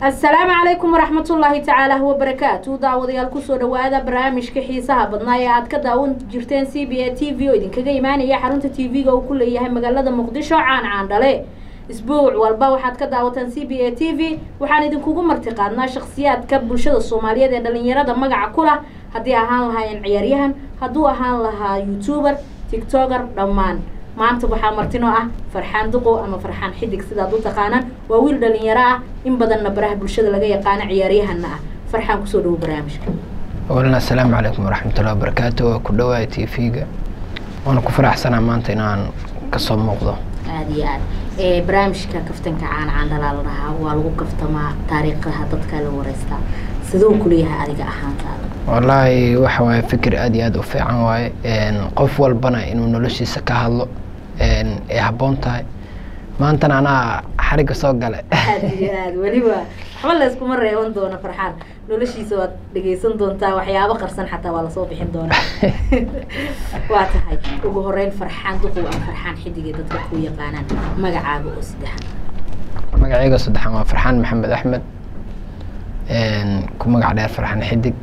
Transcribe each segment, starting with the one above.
asalaamu calaykum waraxmatullaahi tacaala wabarakaatu daawadayaal kusoo dhawaada barnaamijka xiisaha badnaa ee aad ka daawan jirteen c b a t v oo idinkaga imaanaya xarunta t v-ga uu ku leeyahay magaalada muqdisho caan caandhale isbuuc walba waxaad ka daawataan c b a t v waxaan idinkugu martiqaadnaa shakhsiyaadka bulshada soomaaliyeed ee dhalinyarada magaca ku lah haddii ahaan lahaayeen ciyaaryahan hadduu ahaan lahaa youtuber tictoker dhammaan maanta waxaa martinoo ah farxaan duqo ama farxaan xidig sidaad u taqaanaan waa wiil dhalinyaro ah in badanna baraha bulshada laga yaqaano ciyaaryahanna ah farxaan kusoo dhawo barnaamijka walna asalaamu calaykum waraxmatullahi wabarakaatu waa ku dhawaaya t v-ga waana ku faraxsanaa maanta inaan kasoo muuqdo aada iyo aad barnaamijka kaftanka caana caandhalaa la dhahaa waa lagu kaftamaa taariikhaha dadka la wareystaa siduu kuleeyahay adiga ahaantaada wallaahi waxa waaye fikir aada iyo aada u fiican waaye qof walbana inuu noloshiisa ka hadlo ay habboon tahay maantana anaa xarigga soo gale aada iyo aad weliba waxba layskuma reeban doono farxaan noloshiisa waad dhegeysan doontaa waxyaabo qarsan xataa waa lasoo bixin doonaa waa tahay ugu horeyn farxaan duqow ama farxaan xidigee dadka ku yaqaanaan magacaaga oo saddexan magacayga saddexan waa farxaan maxamed axmed ku magac dheer farxaan xidig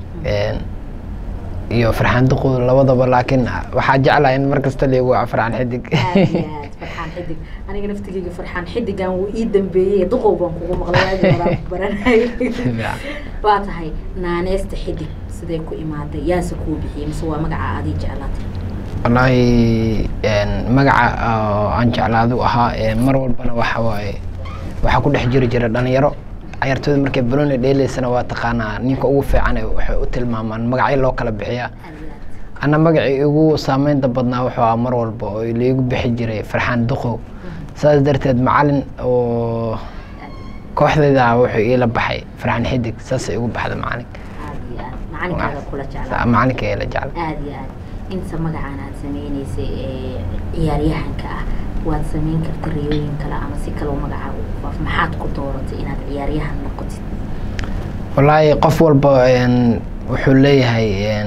iyo farxaan duqow labadaba laakiin waxaa jeclaha in mar kasta leegu waa farxaan xidig aada iyo aad farxaan xidig aniga naftigeyga farxaan xidigan wuu ii dambeeyey duqow baan kugu maqlay aadi horaa ku baranay waa tahay naaneesta xidig sidee ku imaaday yaase kuu bixiyey mise waa magaca adii jeclaatay wallaahi magaca aan jeclaadu ahaa mar walbana waxa waaye waxaa ku dhex jiri jira dhalinyaro cayartooda markay baloni dheeleysana waa taqaanaa ninka ugu fiican waxay u tilmaamaan magacyo loo kala bixiyaa ana magacii ugu saameynta badnaa wuxuu ahaa mar walba oo laigu bixi jiray farxaan duqow saas darteed macalin oo kooxdayda wuxuu iila baxay farxaan xidig saasay igu baxda macalin macalinkaaga kula jeclaa macalinka ila jecla aada iyo aad inta magacaan aad sameyneysay ee ciyaaryahanka ah waad sameyn karta riyooyin kale ama si kaleo magacaaga u faaf maxaad ku dooratay inaad ciyaaryahan noqotid wallaahi qof walba wuxuu leeyahay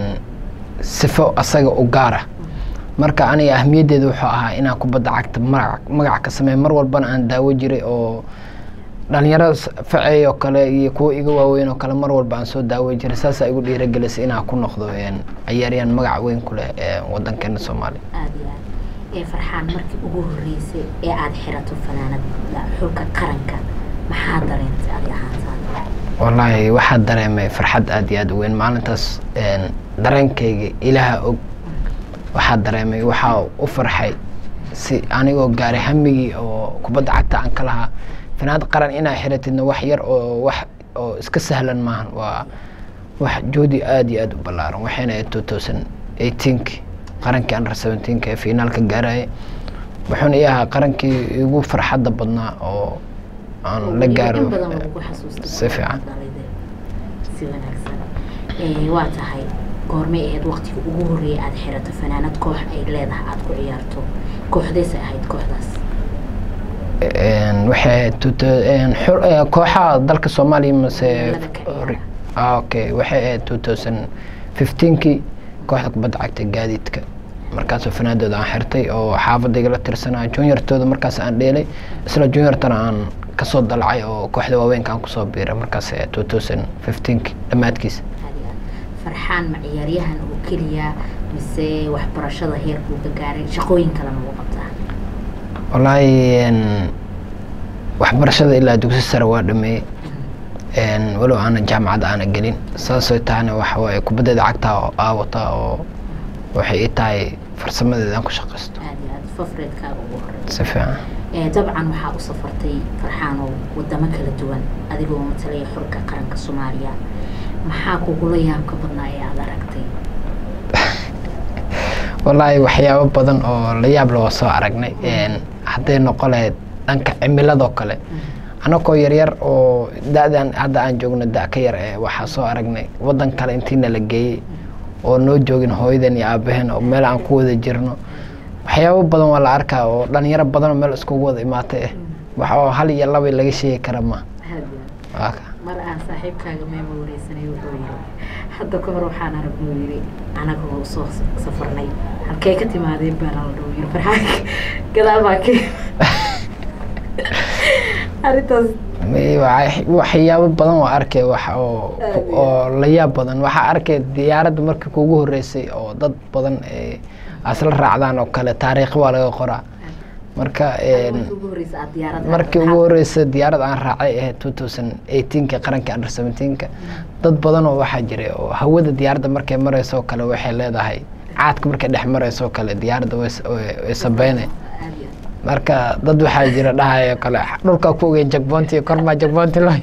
sifo asaga u gaar ah marka aniga ahmiyaddeeda wuxuu ahaa inaan kubadda cagta magac magac ka sameey mar walbana aan daawo jiray oo dhalinyarada faceey oo kale iyo kuwa iga waaweyn oo kale mar walba aan soo daawo jiray saasaa igu dhiiragelisay inaan ku noqdo ciyaaryahan magac weyn ku leh wadankeena soomaaliya aada iyo aad ee farxaan markii ugu horreysay ee aada xirato fanaanada xulka qaranka maxaa dareentay adi ahaantaada wallaahi waxaa dareemay farxad aada iyo aada u weyn maalintaas dareenkayga ilaaha og waxaa dareemay waxaa u farxay si anigoo gaaray hamigii oo kubadda cagta aan ka lahaa fanaanad qaran inaa xiratidna wax yar oo wax oo iska sahlan maahan waa wax joodi aada iyo aada u ballaaran waxayna ahayd two thousand eighteenki qarankii under seventeenka ee finaalka gaarayay wuxuuna ii ahaa qarankii igu farxadda badnaa oo aan la gaaro si fiican si wanaagsan waa tahay goormay ahayd waktiga ugu horreeyay aada xirato fanaanad koox ay leedahay aada ku ciyaarto kooxdeysay ahayd kooxdaas waxay ahayd kooxaha dalka soomaaliya mase okay waxay ahayd two thousand fifteenkii kooxda kubadda cagta gaadiidka markaasoo fanaadooda aan xirtay oo xaafadayga la tirsanaa juniortooda markaas aan dheelay isla juniortana aan kasoo dalacay oo kooxda waaweynka aan kusoo biiray markaas two thousand fifteenki dhammaadkiisa farxaan ma ciyaaryahan oo keliya mise waxbarashada heerkuu ka gaaray shaqooyin kalena uu qabtaa wallaahi waxbarashada ilaa dugsi sare waa dhameeyey walow aana jaamacad aana gelin saasoo tahana waxa waaye kubaddeeda cagtaa aawata oo waxay ii tahay farsamadeeda aan ku shaqaysto aada iyo aad fafreedkaaga ugu horey si fiican dabcan waxaa u safartay farxaanow wadamo kala duwan adigoo matalaya xulka qaranka soomaaliya maxaa kugula yaabka badnaa ee aada aragtay wallaahi waxyaabo badan oo la yaab loo soo aragnay hadday noqo lahayd dhanka cimiladoo kale anakoo yaryar oo da-dan hadda aan joogno da ka yar ee waxaa soo aragnay waddan kale intiina la geeyey oo noo joogin hooyadan iyo aabaheen oo meel aan ku wada jirno waxyaabo badan waa la arkaa oo dhalinyaro badanoo meel iskugu wada imaatay ah wax oo hal iyo laba laga sheegi kara ma mar aan saaxiibkaaga meema wareysanay wuxuu yiri hadda ka hor waxaan aragnuu yiri anagoo soo safarnay halkee ka timaadeen baan la dhaw yiri farxaanka gadaal baa ka arrintaas May- waxa- waxyaabo badan waa arkay wax oo Aad iyo oo la yaab badan waxaa arkay diyaaradda markii kugu horeysay oo dad badan ee asla raacdaan oo kale taariikh waa laga qoraa marka een, markii ugu horreysay aad diyaarad markii ugu horeysay diyaarad aan raacay ahayd two thousand eighteenka qaranka under seventeenka dad badan oo waxaa jiray oo hawada diyaaradda markay mareyso oo kale waxay leedahay caadka markay dhex mareyso oo kale diyaaradda way s- way way sabeyne aad iyo aad marka dad waxaa jira dhahayo kale dhulkaa ku ogeyn jagboonti kormaa jagboonti loo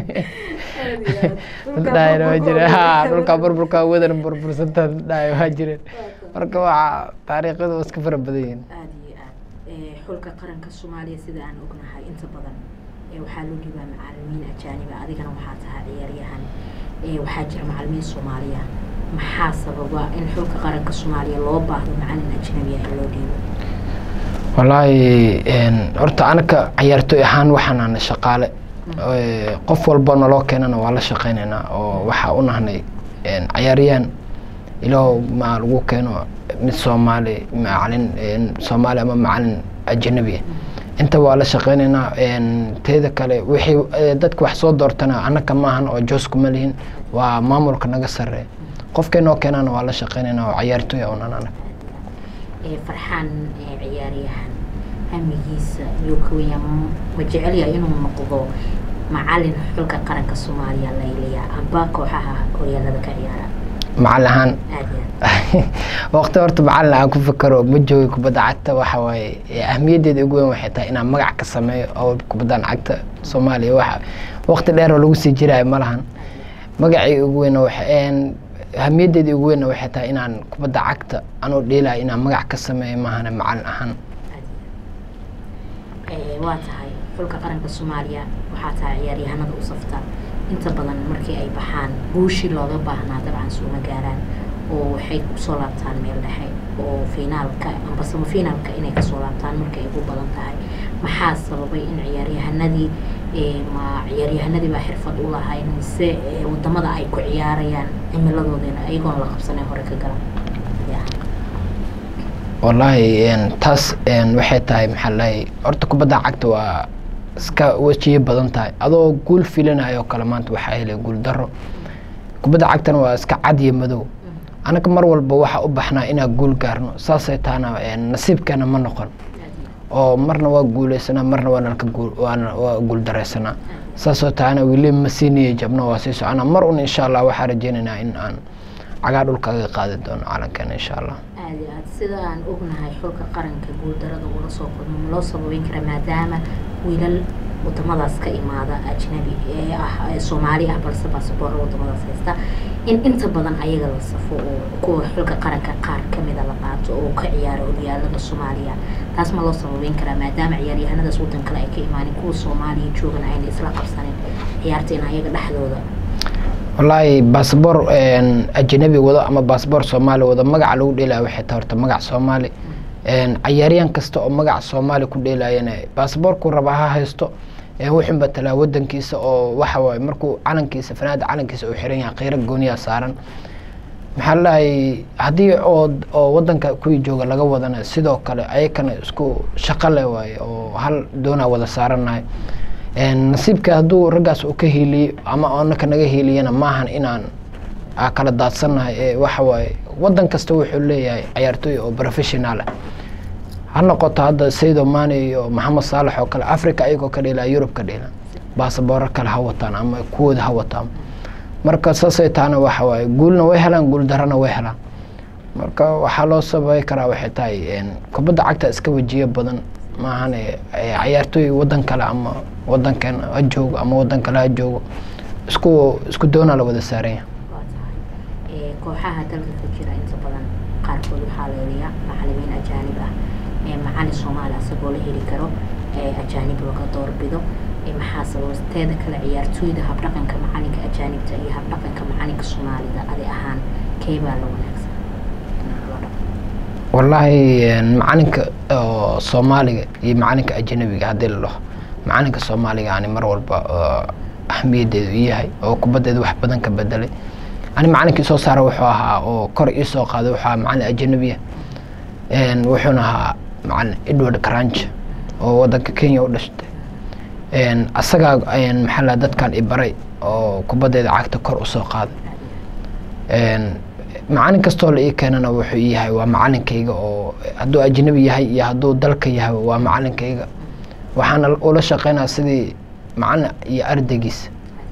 dhahayo waa jira ha dhulkaa burburka wadan burbursanta dhahayo waa jireen marka waa taariikhadu waa iska fara badan yihiin aad iyo aad ee, xulka qaranka soomaaliya sida aan ognahay inta badan ee, waxaa loo dhibaa macalimiin ajaaniba adigana waxaa tahay ciyaaryahan ee, waxaa jira macalimiin soomaaliya maxaa sababa in xulka qaranka soomaaliya loo baahdo macalin ajnabi ah in loo dhiibo wallaahi een, horta anaka ciyaartoy ahaan waxaan nahnay shaqaale Ee, qof walba naloo keenana waa la shaqeynaynaa oo waxaa u nahnay een, ciyaaryahan ilaa ma lagu keeno mid soomaali macalin een, soomaali ama macalin ajanabi ah inta waa la shaqeynaynaa een, teeda kale wixii ee, dadka wax soo doortana annaka maahan oo joos kuma lihin waa maamulka naga sarreeya qofkay noo keenana waa la shaqeynaynaa oo ciyaartoy unan anaga ee, farxaan ee, ciyaaryahan hamigiisa yuu ka weyaa ma jecel yahay inuu noqdo macalin xulka qaranka soomaaliya layliya amba kooxaha horyaalada ka ciyaara macalin ahaan aad iyo aad waqti horta macalin aan ku fikero ma joogi kubadda cagta waxa waaye ee ahmiyaddeeda ugu weyn waxay tahay inaan magac ka sameeyo oo kubaddan cagta soomaaliya waxa waqti dheer oo lagu sii jiraayo ma lahan magacii ugu weyn ahmiyaddeeda ugu weynna waxay tahay inaan kubadda cagta anoo dheelayo inaan magac ka sameeyo maahane macalin ahaan Ee, waa tahay xulka qaranka soomaaliya waxaa tahay ciyaaryahanada u safta inta badan markii ay baxaan guushii looga baahnaa dabcan suuma gaaraan oo waxay kusoo laabtaan meel dhexe oo finaalka amba samafinaalka inay kasoo laabtaan markay ugu badan tahay maxaa sababay in ciyaaryahanadii ee, ma ciyaaryahanadii baa xirfad u lahayn mise ee, wadamada ay ku ciyaarayaan cimiladoodina ayagoon la qabsanay hore ka galan Ya. wallaahi een, taas een, waxay tahay maxaa lahay horta kubadda cagta waa iska wejiye badan tahay adoo guul filinayo oo kale maanta waxaa helay guul daro kubadda cagtana waa iska cad iyo madow anaga mar walba waxaa u baxnaa inaan guul gaarno saasay tahana een, nasiibkeena ma noqon oo marna waa guuleysanaa marna waa nalka guul waana waa guul dareysanaa saasoo tahana weli ma siiniyo jabno waa sii soconaa mar un insha allah waxaa rajeynaynaa in aan cagaa dhulka aga qaadi doono calankeena insha allah aad iyo aad sida aan ognahay xulka qaranka guuldarada ula soo kulmo ma loo sababeyn karaa maadaama wiilal wadamadaas ka imaada ajnabi ee ah ee soomaali ah balse baasaboorra wadamadaas haysta in inta badan ayaga la safo oo kuwa xulka qaranka qaar kamida la qaato oo ka ciyaara horyaalada soomaaliya taas ma loo sababeyn karaa maadaama ciyaaryahanadaas wadan kale ay ka imaanin kuwa soomaaliya joogan ayna isla qabsanin ciyaarta in ayaga dhexdooda wallaahi baasboor ajanabi wado ama baasboor soomaali wado magaca lagu dheelaya waxay tahay horta magac soomaali cayaaryahan kasta oo magaca soomaali ku dheelayana baasboorku raba ha haysto wuxuu matalaa wadankiisa oo waxa waaye markuu calankiisa fanaada calankiisa uu xiran yahay qiiro gooniyaa saaran maxaa ladahay haddii oo oo wadanka kuwii jooga laga wadana sidoo kale ayakana isku shaqo leh waaye oo hal doonaa wada saaranahay nasiibka hadduu raggaas uu ka hiiliyo ama anaka naga hiiliyana maahan inaan aa kala daadsannahay ee waxa waaye wadan kasta wuxuu leeyahay cayaartooy oo professional ah ha noqoto hadda saydo mane iyo maxamed saalax oo kale africa ayagoo ka dheelaa yurub ka dheela baasabooro kale ha wataan ama kuwooda ha wataan marka saasay taana waxa waaye guulna way helaan guul darana way helaan marka waxaa loo sababay karaa waxay tahay kubadda cagta iska wajiyo badan maahan cayaartooy wadan kale ama wadankan ha joogo ama wadan kale ha joogo isku isku doonaa la wada saaranya waa tahay kooxaha dalka ka jira inta badan qaarkood waxaa leeliya macalimiin ajaanib ah macalin soomaali asagoo la heli karo ajaanib laga doorbido maxaa sababa teeda kale ciyaartooyda habdhaqanka macalinka ajaanibta iyo habdhaqanka macalinka soomaalida adi ahaan keebaa la wanaagsan wallaahi macalinka oo soomaaliga iyo macalinka ajanabiga haddii la dhaho macalinka soomaaliga ani mar walba ahmiyadeedu u yahay oo kubaddeeda wax badan ka bedelay ani macalinkii soo saara wuxuu ahaa oo kor ii soo qaaday wuxuu ahaa macalin ajanabiya wuxuuna ahaa macalin edward cranch oo wadanka kenya u dhashtay Een, asagaa een, maxaa la dadkan i baray oo kubaddeeda cagta kor usoo qaaday Een, macalin kastoo la ii keenana wuxuu ii yahay waa macalinkayga oo hadduu ajnabi yahay iyo hadduu dalka yahay waa macalinkayga waxaana ula shaqeynaa sidii macalin iyo ardaygiisa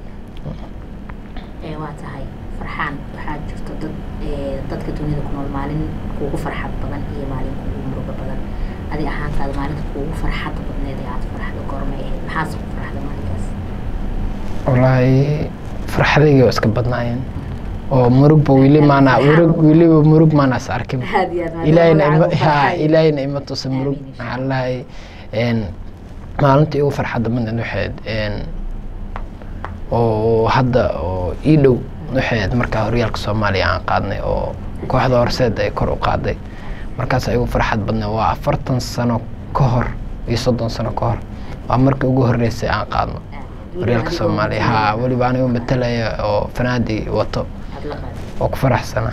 ee waa tahay farxaan waxaa jirto dad ee, dadka dunida ku nool maalin kuugu farxad badan iyo maalin kuugu murugo badan adi ahaantaada maalinta kuugu farxadda badneed ee aad farxdo goormay ahayd maxaase ku farxda maalinkaas wallaahi farxadayga waa iska badnaayeen oo murugba weli maana murug weliba murug maanaas arkin aad iyo aad maadaama ilaahayna ima magacaada ha farxay. ilaahayna ima tusa murug Amiin, insha maxaa lahay maalinta igu farxadda badneed waxayd een, oo hadda oo ii dhow waxayd markaa horyaalka soomaaliya aan qaadnay oo kooxda horseed ay kor u qaaday markaas igu farxad badneed waa afartan sano ka hor iyo soddon sano ka hor waa markii ugu horreysay aan qaadno Aad iyo aad. horyaalka Weliba soomaaliya adigoo ha weliba anigu matalaya oo fanaadii wato aad la qaaday. oo ku faraxsana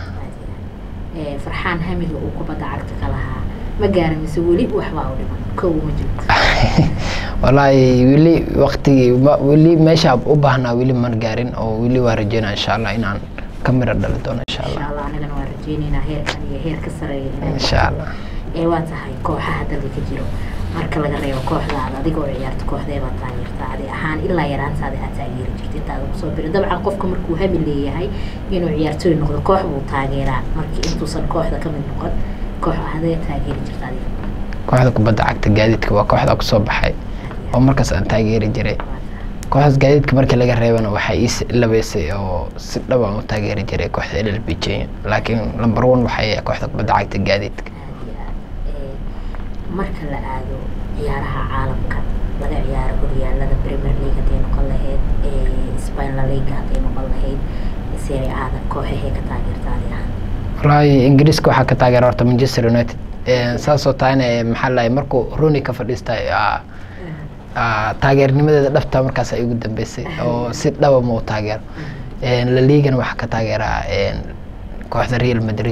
Ee, farxaan hamiga uu kubadda cagta ka lahaa ma gaara mise weli waxbaa u dhiman kow ma jirto wallaahi weli waqtigii ma- weli meesha u baahnaa weli man gaarin oo weli waa rajeynaa insha allah inaan ka miro dhali doono insha insha allah allah anigana waan rajeyneynaa heerkan iyo heer ka sareeya inaan insha allah ee waa tahay kooxaha dalka ka jiro marka laga reebo kooxdaada adiga oo ciyaarta kooxdeebaa taageertaa adi ahaan ilaa yaraantaada aad taageeri jirta intaada kusoo birin dabcan qofka markuu hami leeyahay inuu ciyaartooy noqdo koox buu taageeraa markii intuusan kooxda ka mid noqon koox ahadee taageeri jirta adiga kooxda kubadda cagta gaadiidka waa kooxda kusoo baxay oo markaas aan taageeri jiray kooxdaas gaadiidka markii laga reebana waxay ii s- labeysay oo si dhab aan u taageeri jiray kooxda llb j laakiin number one waxay ahayd kooxda kubadda cagta gaadiidka aad iyo aad Ee, marka la aado ciyaaraha caalamka laga ciyaaro horyaalada premier league hadday noqon lahayd ee spain la liga hadday noqon lahayd serie aada kooxahee ka taageerta adi ahaan wallaahi ingiriiska waxaa ka taageera horta manchester united Een, saasoo tahayna ee, maxaa lahay markuu roni ka fadhiistay aa- aa, taageernimadeeda dhabta markaas ay ugu dambeysay oo si dhaba ma u taageero Een, la ligana waxaa ka taageeraa een, kooxda real madrid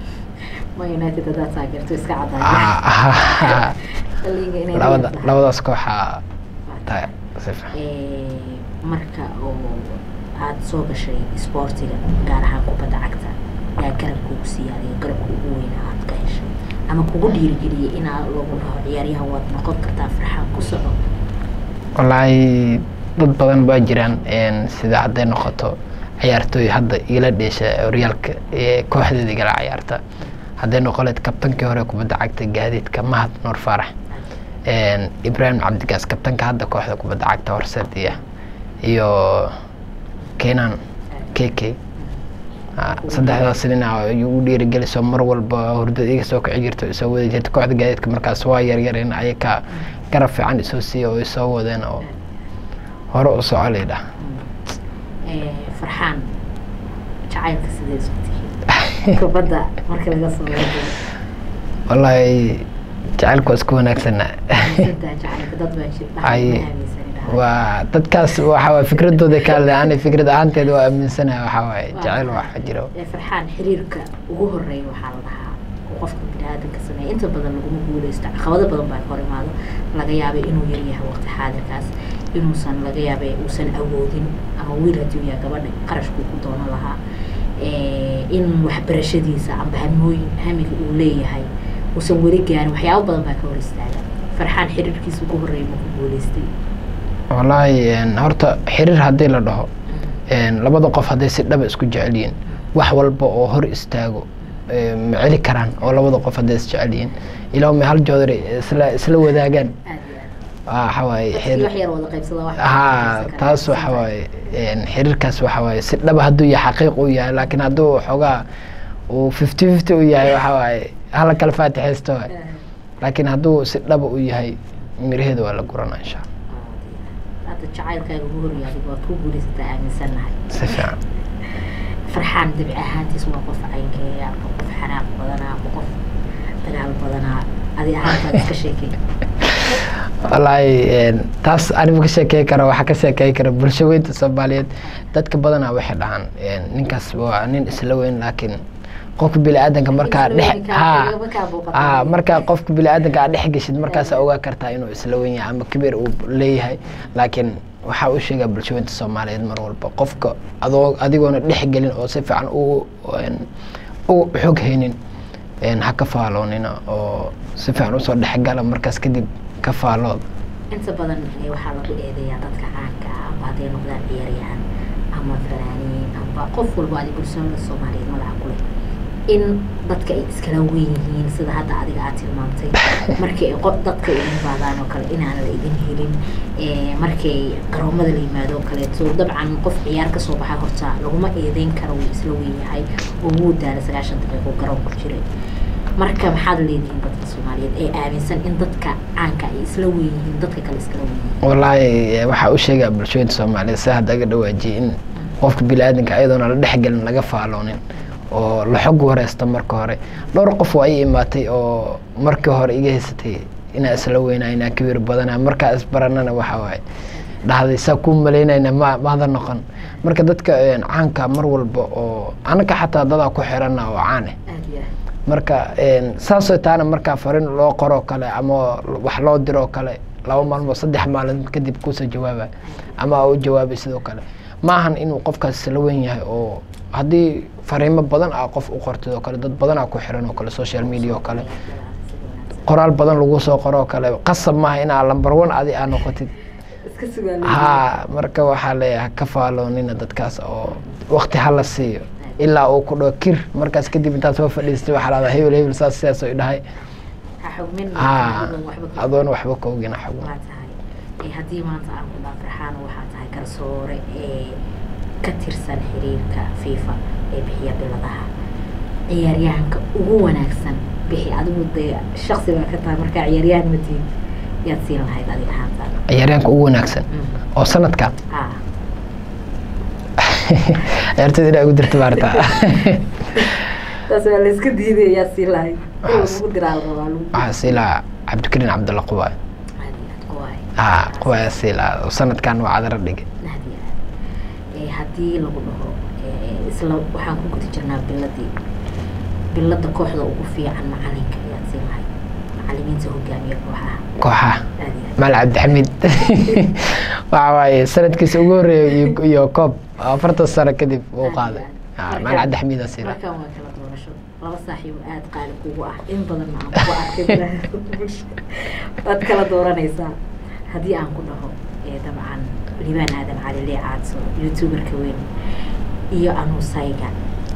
ma united haddaad taageerto iska Ah, cadaayo ah, La Liga inay labada leedahay. labadaas kooxa ta- si fiican. Ee, marka oo aad soo gashay isboortiga gaar ahaan kubadda cagta yaa garab kugu siiya adiga garabka ugu weyna aad ka heshay ama kugu dhiirigeliyay inaa lagu dhaho ciyaaryahan waad noqon kartaa farxaan ku soco wallaahi dad badan baa jiraan een, sida hadday noqoto ciyaartooy hadda ila dheesha horyaalka ee kooxdeeda igala ciyaarta hadday noqoleed kabtankii hore kubadda cagta gaadiidka mahad nuur faarax Een, ibrahim cabdigaas kabtanka hadda kooxda kubadda cagta horseed iyo iyo kenan kk saddexdaas nina igu dhiirigeliso mar walba hurdada iga soo kici jirto isoo wadi jirta kooxda gaadiidka markaas waa yaryareen ayaka garab fiican isoo siiya oo isoo wadeen oo hore u soco laydhah Ee, farxaan jacaylka sidee isku tihiin kubadda marka laga soo wado wallaahi jacaylku waa isku wanaagsana aaminsantahay jacaylka dad baa jir dhahay Ay, ma aaminsani dhahay waa dadkaas waxa waay fikradooda ka hadlay ani fikrad ahaanteeda waa aaminsanahay waxaa waaye jacayl waxa jiro ee farxaan xiriirka ugu horeeya waxaa la dhahaa oo qofka biniaadanka sameeya inta badan laguma guuleysto caqabado badan baa ka hor imaado laga yaabay inuu yaryahay waqti xaadirkaas inuusan laga yaabay uusan awoodin ama wiil haddii uu yahay gabadha qarashkuu ku doonan lahaa ee, in waxbarashadiisa amba hamooyin hamiga uu leeyahay uusan weli gaarin waxyaabo badan baa ka hor istaaga farxaan xiriirkiisa ugu horeeya ma ku guuleystay wallaahi een, horta xiriir haddii la dhaho een, labada qof hadday si dhaba isku jecel yihiin wax walba oo hor istaago ee, ma celi karaan oo labada qof hadday is jecel yihiin ilaa may hal joodari isla isla wadaagaan aad iyo aad waxa waaye Dadkii xiriir wax yar wada qaybsada wax haa taas waxa waaye een, xiriirkaas waxa waaye si dhaba hadduu yahay xaqiiq uu yahay laakiin hadduu xoogaa uu fifty fifty u yahay waxa waaye hala kala faatixaysto waay laakiin hadduu si dhaba u yahay miraheeda waa la guranaa insha allah hadda jacaylkaaga ugu horreeya adiga waad ku guulaysataa aaminsannahay si fiican farxaan dabci ahaantiis waa qof caynkeeya ma qof xanaaq badanaa ma qof dagaal badanaa adi ahaantaad iska sheekay wallaahi een, taas anigu ka sheekey karo waxaa ka sheekey kara bulsho weynta soomaaliyeed dadka badanaa waxay dhahaan een, ninkaas waa nin isla weyn laakiin qofka bini-aadanka markaa Isla dhex weynka, ha igama kaa muuqato. ha markaa qofka bini-aadanka aad dhex geshid markaasaa ogaa kartaa inuu isla wen yahay ama kibir uu leeyahay laakiin waxaa u sheegaa bulshooyinta soomaaliyeed mar walba qofka adoo adigoona dhex gelin oo si fiican u een, u xog haynin een, ha ka faaloonina oo si fiican usoo dhexgala markaas kadib ka faalood inta badan eh, waxaa lagu eedeeyaa dadka caanka ah amba hadday noqdaan ciyaaryahan ama fanaaniin amba qof walba adi bulshada soomaaliyeed magaca ku leh in dadka ay iskala weyn yihiin sida hadda adiga aad tilmaamtay markii ay qof dadka idin baadaan oo kale inaan la idin helin eh, markay garoomada la yimaado oo kaleeto dabcan qof ciyaar ka soo baxa horta laguma eedeyn karo wuu isla weyn yahay oo wuu daala sagaashan daqiiqo garoon ku jiray marka maxaad leedihiin dadka soomaaliyeed ee aaminsan in dadka caanka ay isla weyn yihiin dadka kale iskala weyn yihiin wallaahi eh, waxaa u sheegaa bulshooyinta soomaaliyeed si hadda aga dhawaajiyay in qofka bini-aadanka ayadoona la dhexgelin laga faaloonin oo la xog wareysto marka hore dhowr qof waa ii imaatay oo markii hore iga haysatay inaa isla weynaa inaa kibir badana markaa isbaranana waxa waaye dhahday saa kuu malaynayna ma maada noqon marka dadka een, caanka mar walba oo anaka xataa dadaa ku xirana oo caan eh aad iyo aad marka een, saasoo taana markaa farin loo qoroo kale ama wax loo diroo kale laba maalmood saddex maalin kadib kuusoo jawaaba ama u jawaabay sidoo kale maahan inuu qofkaas isla weyn yahay oo haddii fariimo badan ah qof u qortid oo kale dad badan aa ku xiran oo kale social media oo kale qoraal badan lagu soo qoro oo kale qasab maaha inaa lambar one adi aa noqotid iska sugaan ha marka waxaa leeyahay ka faaloonina dadkaas oo waqti hala siiyo ilaa uu ku dhaho kir markaas kadib intaad soo fadhiistay waxaa lahdaa hebel hebel saas sidaas oo idhahay ha xugmin ha adoon waxba ka adoon waxba ka ogina xagun waa tahay ee haddii maanta aan ku dhaa farxaan waxaa tahay garsoore ee ka tirsan xiriirka fifa ee bixiya biladaha ciyaaryahanka ugu wanaagsan bixi adigu dee shaksi baa ka tahay markaa ciyaaryahan ma tihin yaad siin lahayd adi ahaantaan ciyaaryaanka ugu wanaagsan oo sanadkan ha ciyaartoyda inaa ugu dirta maarta taas waa la iska diiday yaad siin lahayd in lagu diraa la rabaa lagu waxaa sii lahaa cabdikariin cabdulla qubaay aad iyo aad kuwaay ha qubaaya sii lahaa oo sanadkan waa cadara dhigay aad iyo aad ee haddii lagu dhaho ee, isla waxaan ku guda jirnaa biladii bilada kooxda ugu fiican macalinka ayaad siin lahayd macalimiinta hogaamiya kooxaha kooxaha aad iyo aad maal cabdixamiid waxa waaye sanadkiisa ugu horreeya iyo- iyo koob afartan sano kadib uu qaaday Ha, maal cabdixamiid aa sii lahaa markaan waa kala doorasho laba saaxiib aad qaali kugu ah in badan ma aan kugu arkay waad kala dooranaysaa haddii aan ku dhaho ee dabcan libaan aadan cali lee caadso youtuberka weyn iyo anuusayga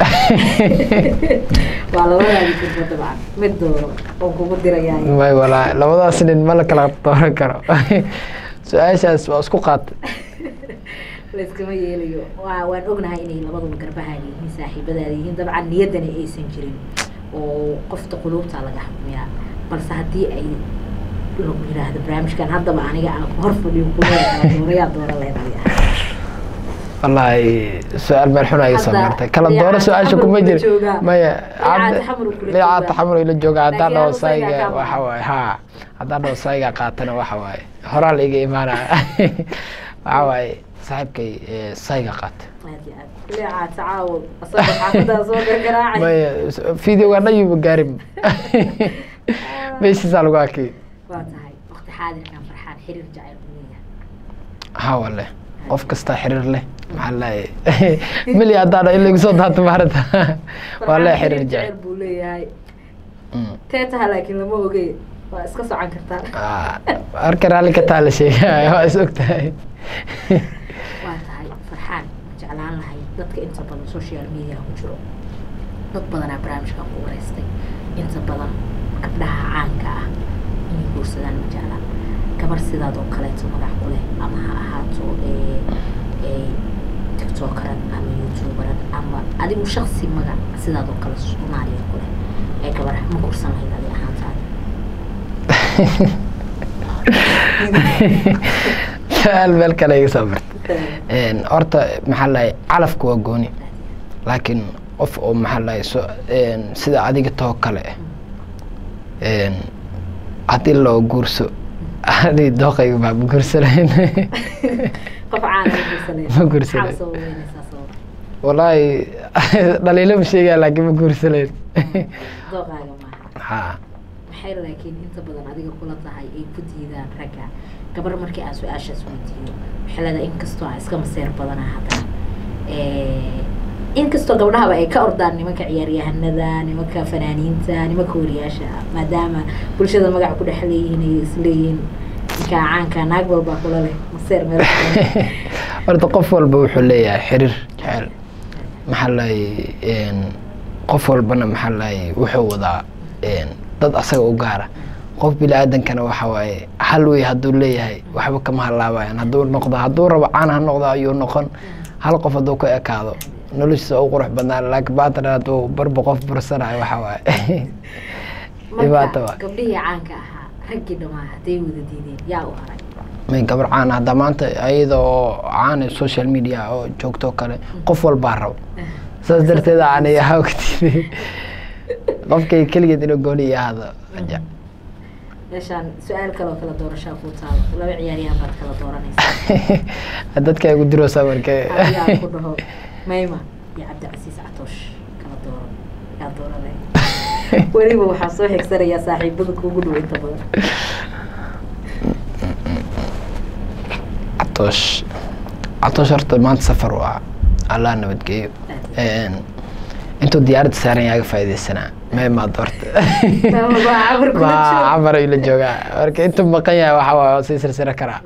waa labadaadi firba dabcan mid dooro oon kugu dirayaa may walaa labadaas nin ma la kala dooran karo su-aashaas waa isku qaatay layskama yeelayo waa waan ognahay inay labaduba garbahaada yihiin saaxiibadaada yihiin dabcan niyaddana aysan jirin oo qofta quluubta laga xukmiyaa balse haddii ay lagu yidhaahdo barnaamijkan haddaba aniga aan ku hor fadhiyo kuleeda kala doorayaa doora leedahay wallaahi su-aal meel xun ay soo Hadda martay kala liicaad dooro su-aasha xamar kuma kula jir joogaa. maya Liicaad xamar kula liicaad joogaa. taxamur ila jooga haddaan Laakiin dhaho anu sayga sayga kaa waxa maqan. waaye ha haddaan dhaho sayga qaatana waxa waaye horaa la iga imaanaya waxa waaye saaxiibkay eh, sayga qaata aad iyo aad leecaa tacaawo asagoo xaafadaa soo gargaraacay maya videoga dhan yuba gaarin meeshiisaa lagu arkay waa tahay waqti xaadirkan farxaan xiriir jacayl u leeyahay ha wale qof kastaa xiriir leh maxaa leeyahay mili haddaan in lagu soo daato maarata waa lee Farxaan xiriir jecel buu leeyahay Mm. teetaha laakiin lama ogey waa iska socon kartaa Ah, arka raalli ka taala sheegaya waa is og tahay waa tahay farxaan ma jeclaan lahay dadka inta badan social media ku jiro dad badanaa barnaamijkan ku wareystay inta badan gabdhaha caanka ah inay guursadaan ma jeclaan gabar sidaad oo kaleeto magac ku leh ama ha ahaato ee ee tiktokeran ama youtuberan ama adigu shaksi magac sidaad oo kale soomaaliya ku leh ee gabar ma guursan lahayd adi ahaantaada su-aal meel kale iga soo martay Een, horta maxaa lahay calafka waa gooni laakiin qof oo maxaa lahay so een, sida adiga too kale ah een, haddii loo guurso ani dooqayga baa ma guursanayn qof caana ma guursanay Ma guursanay. maxaa soo weynaysaa sabab wallaahi dhaliilo ma sheegaya laakiin ma guursanayn dooqaaga maaha ha maxay laakiin inta badan adiga kula tahay ay ku diidaan ragga gabar markii aan su-aashaas weydiiyo waxay leedahay inkastoo aan iska maseer badana haddana inkastoo gabdhahaba ay ka ordaan nimanka ciyaaryahanada nimanka fanaaniinta nimanka wariyaasha maadaama bulshada magac ku dhex leeyihiin ay isleeyihiin ninkaa caanka naag walbaa kula leh maseer meel horta qof walba wuxuu leeyahay xiriir jecel maxaa lahay qof walbana maxaa lahay wuxuu wadaa dad asaga u gaara qof bini aadankana waxa waaye hal wey hadduu leeyahay waxba kama halaabayan hadduu noqdo hadduu rabo caan ha noqdo ayuu noqon hal qof hadduu ku ekaado noloshiisa u qurux badnaan laakiin baatan hadduu barba qof bursanayo waxa waaye dhibaato marka waa gabdhihii caanka ahaa raggii dhamaa hadday wada diideen yaa u haray may gabar caan hadda maanta ayada oo caan social media oo joogto kale qof walbaa rabo saas darteed aanay hawgtid qofkay keligeed inuu gooni ahaado aja meeshaan su-aal kaloo kala doorashaa kuu taalo laba ciyaaryahan baad kala dooranaysaa dadka igu diroosa markee adigaa ku dhaho mayma iyo cabdicasiis catoosh kala dooro yaa dooranay weliba waxaa soo xigsanayaa saaxiibada kuugu dhow inta badan catoosh catoosh horta maanta safar waa allah nabadgeeyo intuu diyaaradda saaran yahay aga faaideysanaa may maad horta Waa cabar kula ma jooga. camar ayuu la joogaa marka intuu maqan yahay waxa waa sii sirsira karaa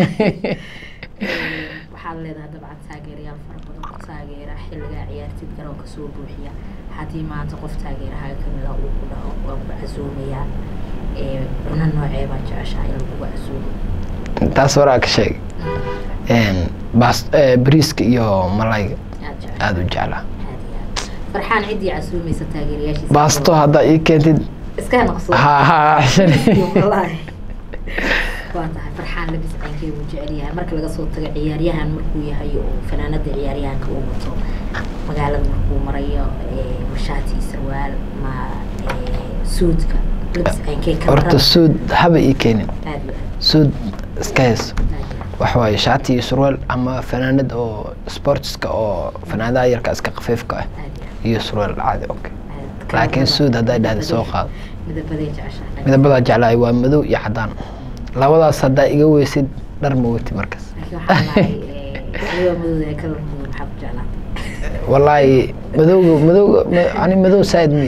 waxaad leedahay dabcan taageerayaal fara badan ku taageera xilligaa ciyaartid garoonka soo buuxiya haddii maanta qof taageerahaga kamid ah uu ku dhaho waan ku casuumayaa ee cuno noocee baa jeceshaha in lagugu casuumo taas horaa ka sheeg bas bariiska iyo malayga aad jeceshahay aada u jeclaa aad iyo aad farxaan ciddii casuumaysa taageerayaashiisa baasto haddaa ii keentid iska naqso ha ha wallaahi waa tahay farxaan labis caynkee buu jecel yahay marka laga soo tago ciyaaryahan markuu yahay oo fanaanada ciyaaryahanka uu wato magaalada markuu marayo ee, mashaati iyo sarwaal ma ee, suudka labis caynkee horta kamarada suud haba ii keenin aad iyo suud iska hayso aad aad iyo waxa waaye shaati iyo surwaal ama fanaanad oo sportska oo fanaanadaha yarka iska khafiifka ah aad iyo iyo surwaal caadi okay aad. laakiin suud hadday dhahda soo qaado midabadee jeceshahay midabadaa jeclaay waa madow iyo cadaan labadaas haddaa iga weysid dhar ma weti markaas laakiin waxaa lahay waliba madowda ee kalar madow maxaa ku jeclaa wallaahi madowga madowga ma- ani madow saaid mi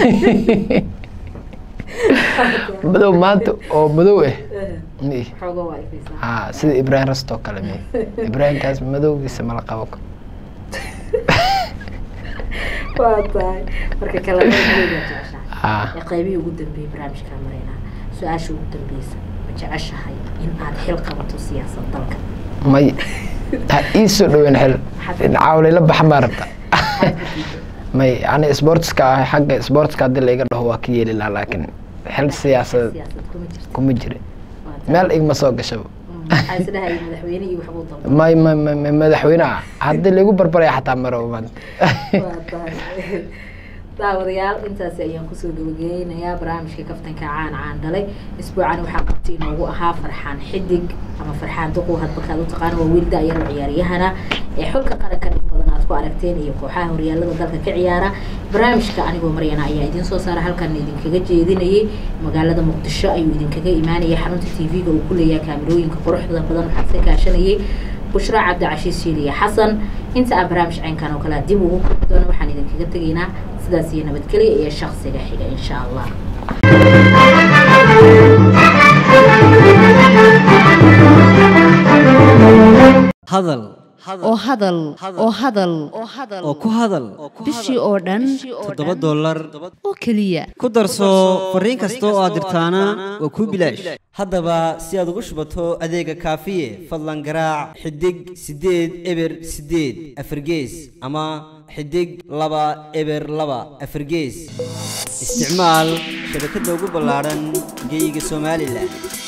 madow maanta oo madow ah mi xooga waa ifaysaa ha sida ibrahim rastoo kale mi ibrahimkaas madowgiisa mala qabo waa tahay marka kalamada madowda jeceshahay ha ee qaybihii ugu dambeeyey barnaamijkaa maraynaa su-aasha ugu dambeysa ma jeceshahay in aad xil qabato siyaasad dalka may ha ii soo dhaweyn xel caawlayla baxa maa rabta may ani sportska ah xagga sportska haddii laiga dhaho waa ka yeeli lahaa laakiin xel siyaasadeed siyaasad kuma jirto kuma jira Waa tahay. meel igma soo gashaba Mm, waxaa isdhahaya madaxweyne iyo waxbuu dalba may may may may madaxweyne ah haddii laigu barbaraya xataa maro maanta waa tahay daawadayaal intaasi ayaan kusoo gabageynayaa barnaamijka kaftanka caan caan dhalay isbuucan waxaa qabti inoogu ahaa farxaan xidig ama farxaan duqow hadbakaad u taqaan waa wiil da-yaro ciyaaryahana ee xulka qaranka in badan aad ku aragteen iyo kooxaha horyaalada dalka ka ciyaara barnaamijka anigoo maryana ayaa idiin soo saara halkan idinkaga jeedinayay magaalada muqdisho ayuu idinkaga imaanayay xarunta tv-ga uu ku leeyahay kaamirooyinka quruxda badan waxaa ka kaashanayay bushra cabdicashiis shiiliya xasan inta aan barnaamij caynkan oo kale dib ugu kulmi doono waxaan idinkaga tegaynaa sidaas iyo nabadgelya iyo shaksiga xiga insha allah hadal oo hadal oo hadal oo ku hadal bishii oo dhan toddoba dollar oo keliya ku darso fariin kasta oo aad dirtaana waa kuu bilaash haddaba si aad ugu shubato adeega kaafiye fadlan garaac xidig siddeed eber siddeed afargees ama xidig laba eber laba afargees isticmaal shabakadda ugu ballaadhan geyga somalilan